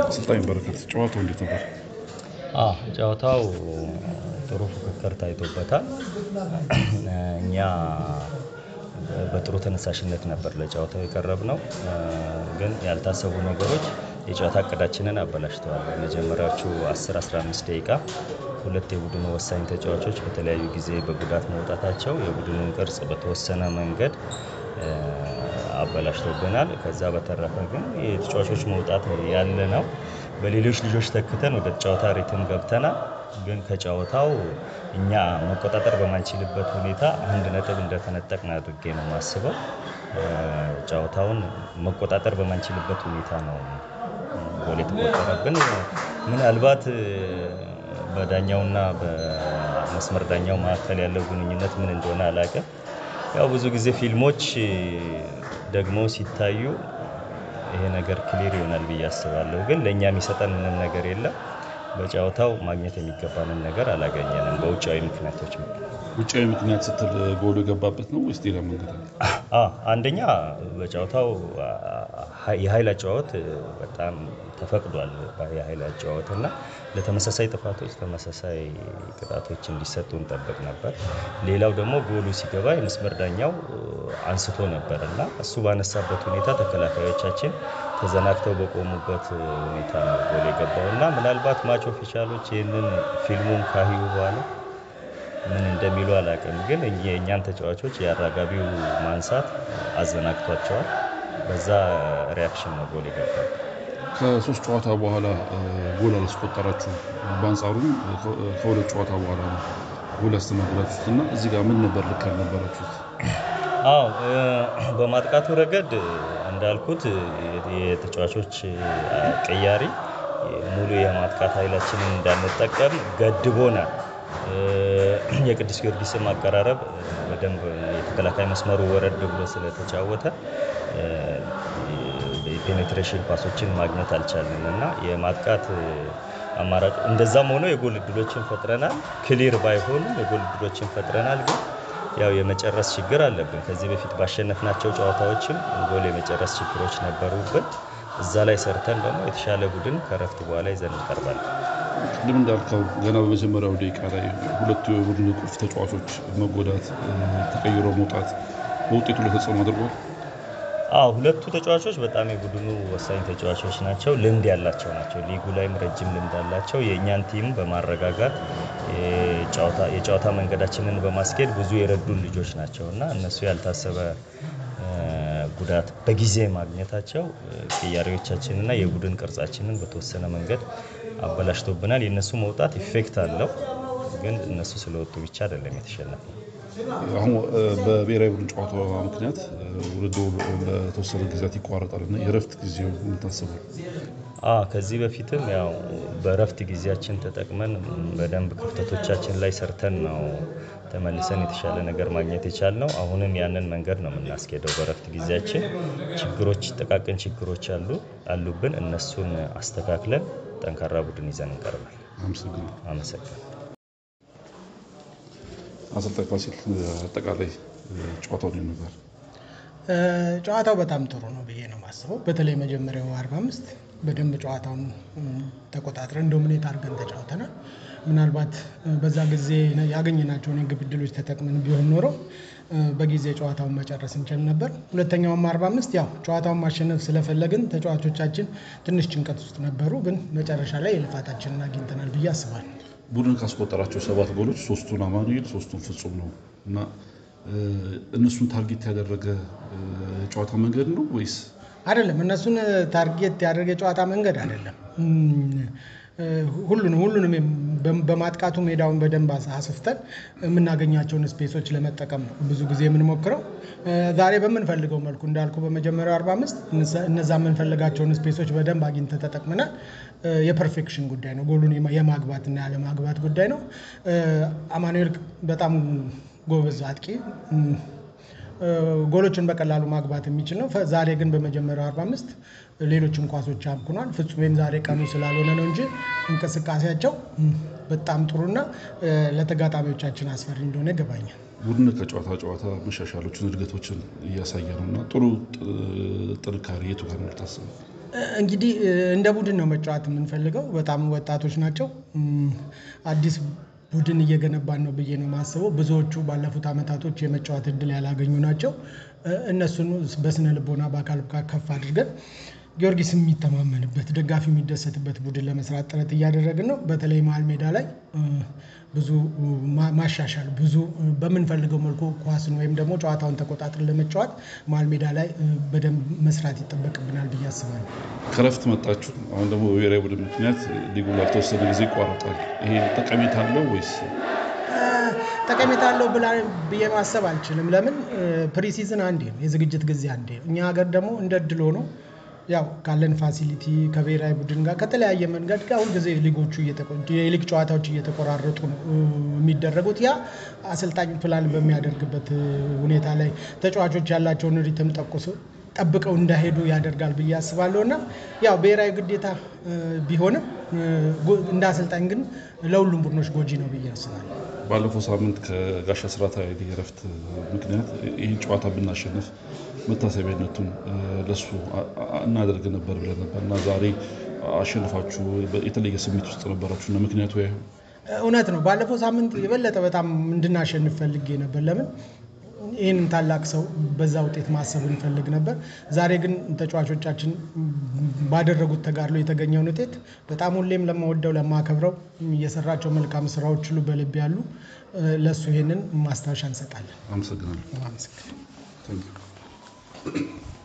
አሰልጣኝ በረከት ጨዋታው እንዴት ነበር? አዎ ጨዋታው ጥሩ ፉክክር ታይቶበታል። እኛ በጥሩ ተነሳሽነት ነበር ለጨዋታው የቀረብነው። ግን ያልታሰቡ ነገሮች የጨዋታ እቅዳችንን አበላሽተዋል። በመጀመሪያዎቹ 10 15 ደቂቃ ሁለት የቡድኑ ወሳኝ ተጫዋቾች በተለያዩ ጊዜ በጉዳት መውጣታቸው የቡድኑን ቅርጽ በተወሰነ መንገድ አበላሽቶብናል። ከዛ በተረፈ ግን የተጫዋቾች መውጣት ያለ ነው። በሌሎች ልጆች ተክተን ወደ ጨዋታ ሪትም ገብተናል። ግን ከጨዋታው እኛ መቆጣጠር በማንችልበት ሁኔታ አንድ ነጥብ እንደተነጠቅን አድርጌ ነው የማስበው። ጨዋታውን መቆጣጠር በማንችልበት ሁኔታ ነው ጎል የተቆጠረብን። ምናልባት በዳኛውና በመስመር ዳኛው መካከል ያለው ግንኙነት ምን እንደሆነ አላውቅም። ያው ብዙ ጊዜ ፊልሞች ደግሞ ሲታዩ ይሄ ነገር ክሊር ይሆናል ብዬ አስባለሁ። ግን ለእኛ የሚሰጠን ምንም ነገር የለም። በጨዋታው ማግኘት የሚገባንን ነገር አላገኘንም በውጫዊ ምክንያቶች ምክንያት። ውጫዊ ምክንያት ስትል ጎሉ የገባበት ነው ወይስ ሌላ መንገድ አለ? አንደኛ በጨዋታው የኃይል አጨዋወት በጣም ተፈቅዷል። የኃይል አጨዋወት እና ለተመሳሳይ ጥፋቶች ተመሳሳይ ቅጣቶች እንዲሰጡ እንጠብቅ ነበር። ሌላው ደግሞ ጎሉ ሲገባ የመስመር ዳኛው አንስቶ ነበር እና እሱ ባነሳበት ሁኔታ ተከላካዮቻችን ተዘናግተው በቆሙበት ሁኔታ ነው ጎል የገባው እና ምናልባት ማች ኦፊሻሎች ይህንን ፊልሙን ካዩ በኋላ ምን እንደሚሉ አላውቅም። ግን የእኛን ተጫዋቾች የአራጋቢው ማንሳት አዘናግቷቸዋል። በዛ ሪያክሽን ነው ጎል የገባው። ከሶስት ጨዋታ በኋላ ጎል አላስቆጠራችሁም። በአንጻሩም ከሁለት ጨዋታ በኋላ ነው ጎል ያስተናገዳችሁት እና እዚህ ጋር ምን ነበር ልክ ያልነበራችሁት? አዎ በማጥቃቱ ረገድ እንዳልኩት የተጫዋቾች ቅያሪ ሙሉ የማጥቃት ኃይላችንን እንዳንጠቀም ገድቦናል። የቅዱስ ጊዮርጊስም አቀራረብ በደንብ የተከላካይ መስመሩ ወረድ ብሎ ስለተጫወተ የፔኔትሬሽን ፓሶችን ማግኘት አልቻልንም እና የማጥቃት አማራጭ እንደዛም ሆኖ የጎል እድሎችን ፈጥረናል። ክሊር ባይሆኑም የጎል እድሎችን ፈጥረናል። ግን ያው የመጨረስ ችግር አለብን። ከዚህ በፊት ባሸነፍናቸው ጨዋታዎችም ጎል የመጨረስ ችግሮች ነበሩብን። እዛ ላይ ሰርተን ደግሞ የተሻለ ቡድን ከረፍት በኋላ ይዘን እንቀርባለን። ቅድም እንዳልከው ገና በመጀመሪያው ደቂቃ ላይ ሁለቱ የቡድን ቁልፍ ተጫዋቾች መጎዳት፣ ተቀይሮ መውጣት በውጤቱ ላይ ተጽዕኖ አድርጓል። አዎ ሁለቱ ተጫዋቾች በጣም የቡድኑ ወሳኝ ተጫዋቾች ናቸው። ልምድ ያላቸው ናቸው። ሊጉ ላይም ረጅም ልምድ አላቸው። የእኛን ቲም በማረጋጋት የጨዋታ መንገዳችንን በማስኬድ ብዙ የረዱን ልጆች ናቸው እና እነሱ ያልታሰበ ጉዳት በጊዜ ማግኘታቸው ቅያሬዎቻችንና የቡድን ቅርጻችንን በተወሰነ መንገድ አበላሽቶብናል። የእነሱ መውጣት ኢፌክት አለው። ግን እነሱ ስለወጡ ብቻ አይደለም የተሸነፈው። አሁን በብሔራዊ ቡድን ጨዋታ ምክንያት ውድድሩ ለተወሰነ ጊዜያት ይቋረጣል እና የእረፍት ጊዜው የምታስበው? ከዚህ በፊትም ያው በእረፍት ጊዜያችን ተጠቅመን በደንብ ክፍተቶቻችን ላይ ሰርተን ነው ተመልሰን የተሻለ ነገር ማግኘት የቻልነው። አሁንም ያንን መንገድ ነው የምናስኬደው። በእረፍት ጊዜያችን ችግሮች ጥቃቅን ችግሮች አሉ አሉብን። እነሱን አስተካክለን ጠንካራ ቡድን ይዘን እንቀርባለን። አመሰግናለሁ። አሰልጣኝ ፋሲል አጠቃላይ ጨዋታው እንዴት ነበር? ጨዋታው በጣም ጥሩ ነው ብዬ ነው የማስበው። በተለይ መጀመሪያው 45 በደንብ ጨዋታውን ተቆጣጥረን ዶሚኔት አድርገን ተጫውተናል። ምናልባት በዛ ጊዜ ያገኘናቸውን የግብ ዕድሎች ተጠቅመን ቢሆን ኖሮ በጊዜ ጨዋታውን መጨረስ እንችል ነበር። ሁለተኛውም 45 ያው ጨዋታውን ማሸነፍ ስለፈለግን ተጫዋቾቻችን ትንሽ ጭንቀት ውስጥ ነበሩ። ግን መጨረሻ ላይ የልፋታችንን አግኝተናል ብዬ አስባለሁ። ቡድን ካስቆጠራቸው ሰባት ጎሎች ሶስቱን አማኑኤል ሶስቱን ፍጹም ነው እና እነሱን ታርጌት ያደረገ ጨዋታ መንገድ ነው ወይስ አይደለም? እነሱን ታርጌት ያደረገ ጨዋታ መንገድ አይደለም። ሁሉንም ሁሉንም በማጥቃቱ ሜዳውን በደንብ አስፍተን የምናገኛቸውን ስፔሶች ለመጠቀም ነው ብዙ ጊዜ የምንሞክረው። ዛሬ በምንፈልገው መልኩ እንዳልኩ በመጀመሪያው 45 እነዛ የምንፈልጋቸውን ስፔሶች በደንብ አግኝተን ተጠቅመናል። የፐርፌክሽን ጉዳይ ነው። ጎሉን የማግባትና ያለማግባት ጉዳይ ነው። አማኑኤል በጣም ጎበዝ አጥቂ ጎሎችን በቀላሉ ማግባት የሚችል ነው። ዛሬ ግን በመጀመሪያው 45 ሌሎችም ኳሶች አምክኗል። ፍጹሜም ዛሬ ቀኑ ስላልሆነ ነው እንጂ እንቅስቃሴያቸው በጣም ጥሩና ለተጋጣሚዎቻችን አስፈሪ እንደሆነ ይገባኛል። ቡድን ከጨዋታ ጨዋታ መሻሻሎችን እድገቶችን እያሳየ ነው እና ጥሩ ጥንካሬ የቱ ጋር ነው የምታስበው? እንግዲህ እንደ ቡድን ነው መጫወት የምንፈልገው። በጣም ወጣቶች ናቸው። አዲስ ቡድን እየገነባን ነው ብዬ ነው የማስበው። ብዙዎቹ ባለፉት አመታቶች የመጫወት እድል ያላገኙ ናቸው። እነሱን በስነ ልቦና በአካል ብቃት ከፍ አድርገን ጊዮርጊስ የሚተማመንበት ደጋፊ የሚደሰትበት ቡድን ለመስራት ጥረት እያደረግን ነው። በተለይ መሀል ሜዳ ላይ ብዙ ማሻሻል ብዙ በምንፈልገው መልኩ ኳስን ወይም ደግሞ ጨዋታውን ተቆጣጥረን ለመጫወት መሀል ሜዳ ላይ በደንብ መስራት ይጠበቅብናል ብዬ አስባለሁ። ከረፍት መጣችሁ። አሁን ደግሞ በብሔራዊ ቡድን ምክንያት ሊጉ ላልተወሰነ ጊዜ ይቋረጣል። ይሄ ጠቀሜታ አለው ወይስ? ጠቀሜታ አለው ብዬ ማሰብ አልችልም። ለምን ፕሪሲዝን አንዴ ነው፣ የዝግጅት ጊዜ አንዴ ነው። እኛ ሀገር ደግሞ እንደ እድል ሆኖ ያው ካለን ፋሲሊቲ ከብሔራዊ ቡድን ጋር ከተለያየ መንገድ ጋር ሁልጊዜ ሊጎቹ የሊግ ጨዋታዎች እየተቆራረጡ ነው የሚደረጉት። ያ አሰልጣኝ ፕላን በሚያደርግበት ሁኔታ ላይ ተጫዋቾች ያላቸውን ሪትም ጠቁሶ ጠብቀው እንዳይሄዱ ያደርጋል ብዬ አስባለሁ እና ያው ብሔራዊ ግዴታ ቢሆንም እንደ አሰልጣኝ ግን ለሁሉም ቡድኖች ጎጂ ነው ብዬ አስባለሁ። ባለፈው ሳምንት ከጋሽ አስራት ኃይሌ እረፍት ምክንያት ይህን ጨዋታ ብናሸንፍ መታሰቢያነቱን ለሱ እናደርግ ነበር ብለን ነበር እና ዛሬ አሸንፋችሁ የተለየ ስሜት ውስጥ ነበራችሁ እና ምክንያቱ ያ እውነት ነው። ባለፈው ሳምንት የበለጠ በጣም እንድናሸንፍ ፈልጌ ነበር። ለምን ይህንን ታላቅ ሰው በዛ ውጤት ማሰብ እንፈልግ ነበር። ዛሬ ግን ተጫዋቾቻችን ባደረጉት ተጋድሎ የተገኘውን ውጤት በጣም ሁሌም ለማወደው ለማከብረው የሰራቸው መልካም ስራዎች ሁሉ በልብ ያሉ ለእሱ ይህንን ማስታወሻ እንሰጣለን። አመሰግናለሁ። አመሰግናለሁ። Thank you.